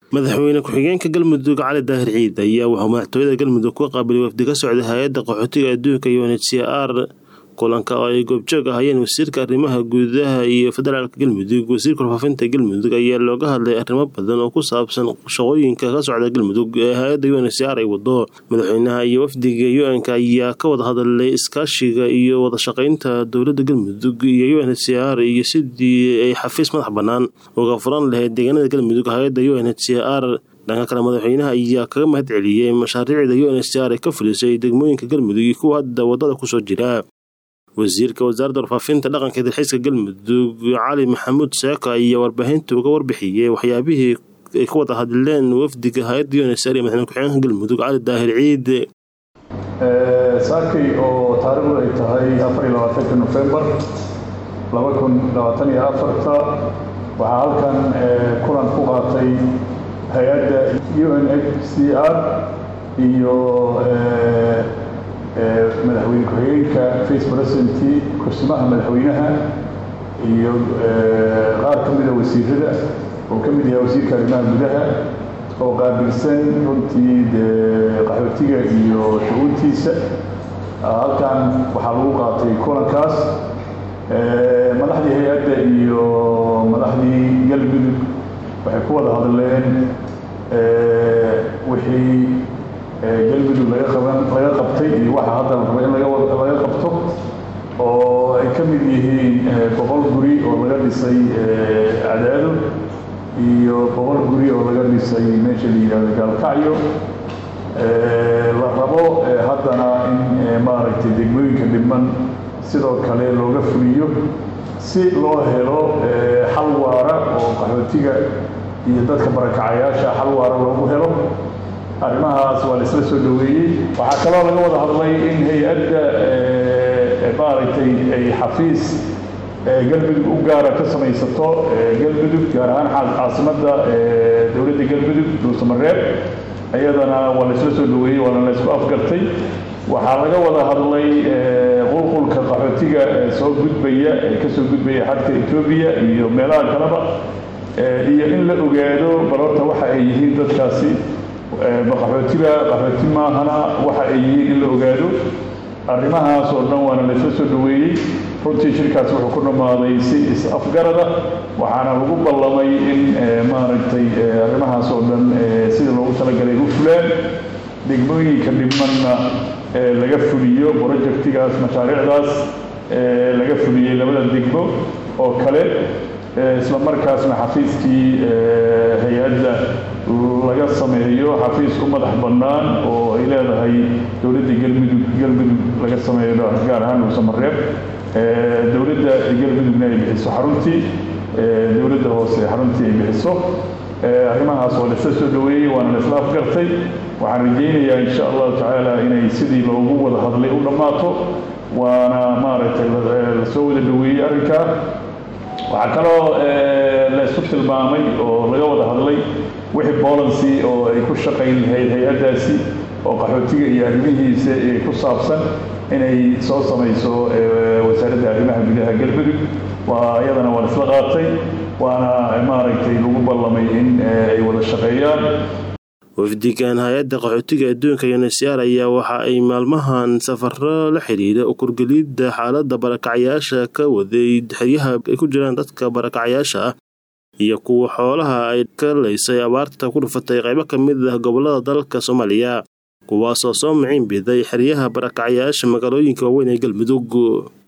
madaxweyne ku-xigeenka galmudug cali daahir ciid ayaa wuxuu madaxtooyada galmudug ku qaabilay wafdi ka socda hay-adda qaxootiga adduunka unhcr kulanka oo ay goobjoog ahayeen wasiirka arrimaha gudaha iyo federaalka galmudug wasiirka warfaafinta galmudug ayaa looga hadlay arrimo badan oo ku saabsan shaqooyinka ka socda galmudug ee hay-adda unhcr ay wado madaxweynaha iyo wafdiga un-k ayaa ka wada hadlay iskaashiga iyo wadashaqeynta dowladda galmudug iyo unhcr iyo sidii ay xafiis madax bannaan uga furan lahayd deegaanada galmudug hay-adda unhcr dhanka kale madaxweynaha ayaa kaga mahad celiyey mashaariicda unhcr ee ka fulisay degmooyinka galmudug iyo kuwa hadda wadada kusoo jira wasiirka wasaaradda warfaafinta dhaqanka dalxiiska galmudug cali maxamuud seeko ayaa warbaahinta uga warbixiyey waxyaabihii ay ka wada hadleen wafdiga hay-adda unsr iyo madaxweyne ku-xigeenka galmudug cali daahir ciid saakay oo taarikhdu ay tahay afar iyo labaatanka nofembar laba kun labaatan iyo afarta waxaa halkan kulan ku qaatay hay-adda unhcr iyo madaxweyne ku-xigeenka vice president kursimaha madaxweynaha iyo qaar ka mida wasiirada oo ka mid yahay wasiirka arrimaha gudaha oo qaabilsan runtii dee qaxootiga iyo shuguuntiisa halkan waxaa lagu qaatay kulankaas madaxdii hay-adda iyo madaxdii galmudug waxay ku wada hadleen wixii galmudug laga qaban laga qabtay iyo waxa hadda la raba in laga laga qabto oo ay ka mid yihiin boqol guri oo laga dhisay cadaado iyo boqol guri oo laga dhisay meesha la yidhahdo gaalkacyo la rabo haddana in maaragtay degmooyinka dhiman sidoo kale looga fuliyo si loo helo xal waara oo qaxootiga iyo dadka barakacayaasha xal waara loogu helo arrimahaas waa la isla soo dhaweeyey waxaa kaloo laga wada hadlay in hay-adda maaragtay ay xafiis galmudug u gaara ka samaysato galmudug gaar ahaan caasimadda dowladda galmudug dhuusamareeb iyadana waa la isla soo dhaweeyey waana la isku afgartay waxaa laga wada hadlay qulqulka qaxootiga soo gudbaya ee kasoo gudbaya xadka etoobiya iyo meelaha kaleba iyo in la ogaado balorta waxa ay yihiin dadkaasi qaxootiga qaxooti maahana waxa ay yihiin in la ogaado arrimahaas oo dhan waana laysla soo dhaweeyey runtii shirkaas wuxuu ku dhammaaday si is-afgarada waxaana lagu ballamay in maaragtay arrimahaas oo dhan sida loogu talagalay u fulaan degmooyinka dhimanna laga fuliyo projectigaas mashaariicdaas laga fuliyey labada degmo oo kale isla markaasna xafiiskii hay-adda laga sameeyo xafiis u madax bannaan oo ay leedahay dowladda galmudug galmudug laga sameeyo gaar ahaan dhuusamareeb dowladda galmudugna ay bixiso xaruntii dowladda hoose xaruntii ay bixiso arrimahaas waa laisla soo dhaweeyey waana laisla afgartay waxaan rajaynayaa insha allahu tacaala inay sidii loogu wada hadlay u dhammaato waana maaragtay lasoo wada dhaweeyey arrinkaa waxaa kaloo la isu tilmaamay oo laga wada hadlay wixii bolancy oo ay ku shaqayn lahayd hay-addaasi oo qaxootiga iyo arrimihiisa ku saabsan inay soo samayso wasaaradda arrimaha gudaha galmudug waa iyadana waa isla qaatay waana maaragtay lagu ballamay in ay wada shaqeeyaan wafdigan hay-adda qaxootiga adduunka unhcr ayaa waxa ay maalmahan safaro la xiriira ukurgelidda xaaladda barakacayaasha ka waday xeryaha ay ku jiraan dadka barakacayaasha ah iyo kuwa xoolaha ay ka laysay abaarta ku dhufatay qaybo ka mid ah gobollada dalka soomaaliya kuwaasoo soo miciin biday xeryaha barakacayaasha magaalooyinka waaweyn ee galmudug